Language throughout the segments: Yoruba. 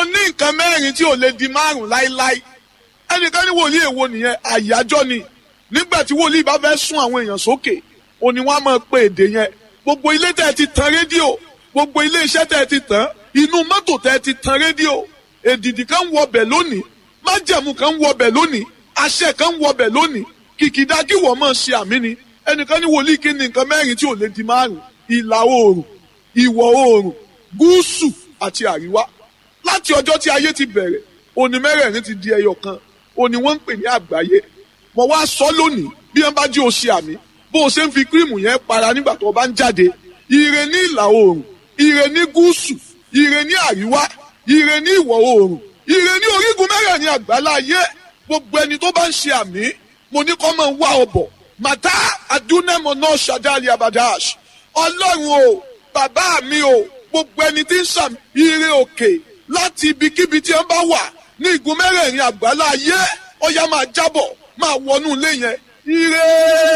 mo ní nǹkan mẹ́rin tí ò lè di márùn láíláí ẹnìkan ní wòlíì èwo nìyẹn àyájọ́ ni nígbà tí wòlíì bá fẹ́ sún àwọn èèyàn sókè òní wọn á máa pe èdè yẹn gbogbo ilé tẹ́ ẹ ti tan rédíò gbogbo ilé iṣẹ́ tẹ́ ẹ ti tàn inú mọ́tò tẹ́ ẹ ti tan rédíò èdìdì kan ń wọbẹ̀ lónìí májẹ̀mú kan ń wọbẹ̀ lónìí àṣẹ kan ń wọbẹ̀ lónìí kìkìdá kí wọ́n máa ṣe àmì ni ẹnìkan ní wòlíì kí ni nǹkan mẹ́rin tí ò lè di márùn ìlà oòrùn ìwọ̀ oòrùn gúúsù àti àríwá láti ọjọ́ tí ayé ti bẹ̀rẹ̀ òní mẹ́rẹ̀ẹ̀rin ti di ẹyọ kan òní wọ́n ń pè ní àgbáyé mo wá sọ lónìí bí wọ́n bá jí o ṣe àmì bó o ṣe ń fi kírìmù yẹn para nígbà tó o bá ń jáde ire ní ìlà oòrùn ire ní gúúsù ire ní àríwá ire ní ìwọ̀ oòrùn ire ní orígun mẹ́rẹ̀ẹ̀rin àgbáláyé gbogbo ẹni tó bá ń ṣe àmì mo ní kọ́ máa wá ọbọ̀ màtá adúnẹ́mọ̀ náà ṣàdáàlì abadash ọlọ́run o bàbá mi o gbogbo ẹni tí ń sàmì ire òkè láti ibikíbi tí wọ́n bá wà ní igun mẹ́rẹ̀ẹ̀rin àgbáláyé ọ̀yá máa jábọ̀ máa wọnú ilé yẹn ire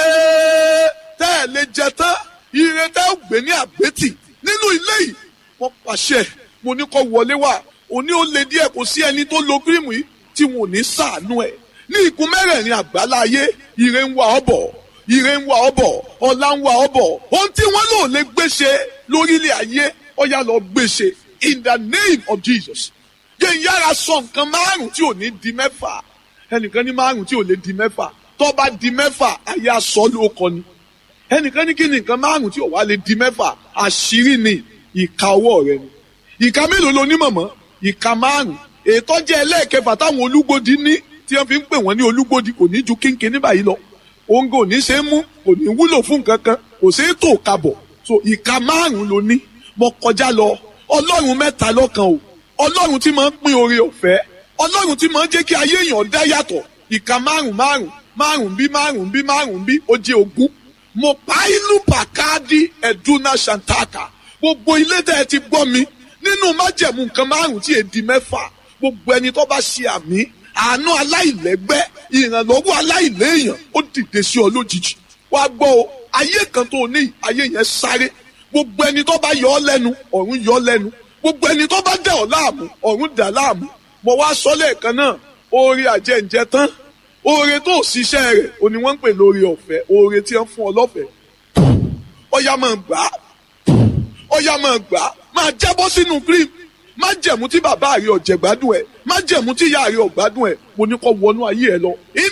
tẹ́ ẹ̀ lè jẹ tán ire tẹ́ ẹ̀ gbé ní àgbétì nínú ilé yìí wọ́n pàṣẹ mo ní kó wọlé wá òní ó le díẹ̀ kò sí ẹni tó lo kírìmù yìí tí wọn ò ní sàánú ẹ̀ ní igun mẹ́rẹ̀ẹ̀rin àgbáláyé ire ń wá ọ bọ̀ ire ń wá ọ bọ̀ ọlá ń wá ọ bọ̀ ohun tí wọ́n lò lè gbéṣe lórílẹ̀ ayé ọ̀yá lọ gbéṣe in the name of Jesus yẹn yára sọ nǹkan márùn tí ò ní di mẹ́fà ẹnìkan ní márùn tí ò lè di mẹ́fà tó bá di mẹ́fà ayé aṣọ ló kọ ni ẹnìkan ní kí ni nǹkan márùn tí ò wá lè di mẹ́fà àṣírí ni ìka ọwọ́ rẹ ni ìka mélòó lo ní mọ̀mọ́ ìka márùn ètò jẹ́ ẹlẹ́ẹ̀kẹfà táwọn olúgbòdì ní tí wọ́n fi ń pè wọ́n ní olúgbòdì kò ní ju kínkín ní báyìí lọ òun kò ní ṣe é mú kò ní wúlò fún nǹkan kan kò ṣe é tò kabọ̀ so ìka márùn ló ní mo kọjá lọ ọlọ́run mẹ́ta lọ́kan o ọlọ́run tí máa ń pín oore ọ̀fẹ́ ọlọ́run tí máa ń jẹ́ kí ayé èèyàn dá yàtọ̀ ìka márùn márùn márùn bí márùn bí márùn bí ó jẹ́ ogún mo pa ìlú pàkáàdì ẹ̀dúnà ṣàǹtàkà gbogbo ilé tẹ́ ẹ ti gbọ́ mi nínú májẹ̀mú nǹkan márùn tí èdè mẹ́fà gbogbo ẹni tó bá ṣe àmì àánú aláìlẹ́gbẹ́ ìrànlọ́wọ́ aláìléèyàn ó dìde sí ọ lójijì wá gbọ́ o ayé kan tó ní ayé yẹn sáré gbogbo ẹni tó bá yọ ọ lẹ́nu ọ̀run yọ ọ lẹ́nu gbogbo ẹni tó bá dẹ̀ ọ́ láàmú ọ̀run dà láàmú mo wá sọ lẹ́ẹ̀kan náà oore àjẹǹjẹ tán oore tó ṣiṣẹ́ rẹ̀ o ni wọ́n ń pè lórí ọ̀fẹ́ oore tí wọ́n fún ọ lọ́fẹ̀ẹ́ ọ̀yà máa gbà á ọ̀yà máa gbà á máa jábọ́ sínú cream má jẹ̀mú tí bàbá rẹ̀ ọ̀jẹ̀ gbádùn ẹ̀ má jẹ̀mú tí ìyá rẹ̀ ọ̀gbádùn ẹ̀ mo ní kó wọnú ayé ẹ lọ in